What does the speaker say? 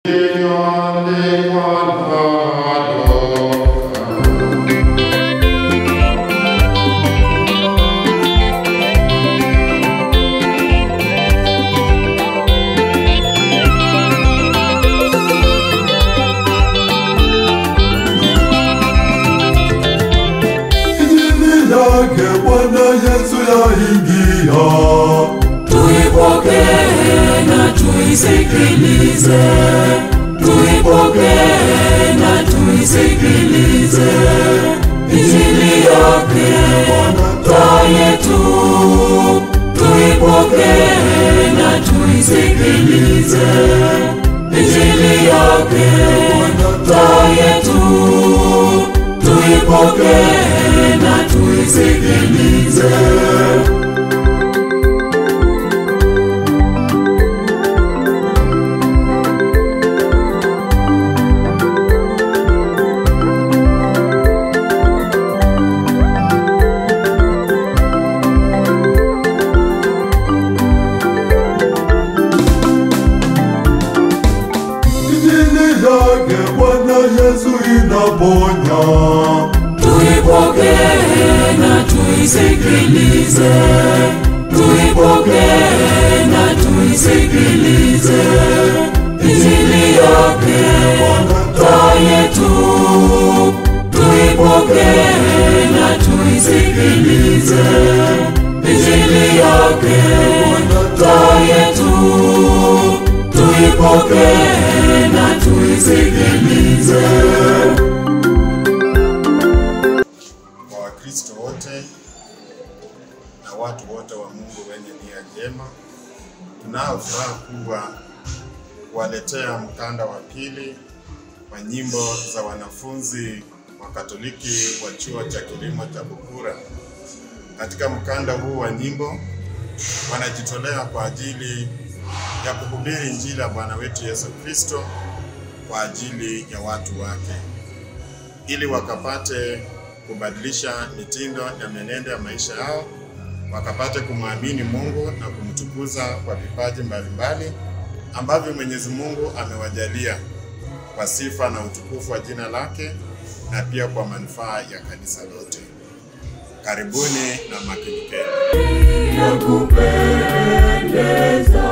Injili yake Bwana Yesu yaingia, Tuipokee na tuisikilize, tuipokee na tuisikilize. Injili yake taa yetu, tuipokee na tuisikilize. Injili yake taa yetu, tuipokee na tuisikilize. Injili yake Bwana Yesu inaponya, Tuipokee na tuisikilize, tuipokee na tuisikilize. Injili yake taa yetu, tuipokee na tuisikilize. Injili yake taa yetu, tuipokee na tuisikilize. kwa Wakristo wote na watu wote wa Mungu wenye nia njema. Tunao furaha kubwa kuwaletea mkanda wa pili wa nyimbo za wanafunzi wa Katoliki wa chuo cha kilimo cha Bukura. Katika mkanda huu wa nyimbo wanajitolea kwa ajili ya kuhubiri Injili ya Bwana wetu Yesu Kristo kwa ajili ya watu wake ili wakapate kubadilisha mitindo na mienendo ya maisha yao, wakapate kumwamini Mungu na kumtukuza kwa vipaji mbalimbali ambavyo Mwenyezi Mungu amewajalia kwa sifa na utukufu wa jina lake na pia kwa manufaa ya kanisa lote. Karibuni na makinikeni. ya kupendeza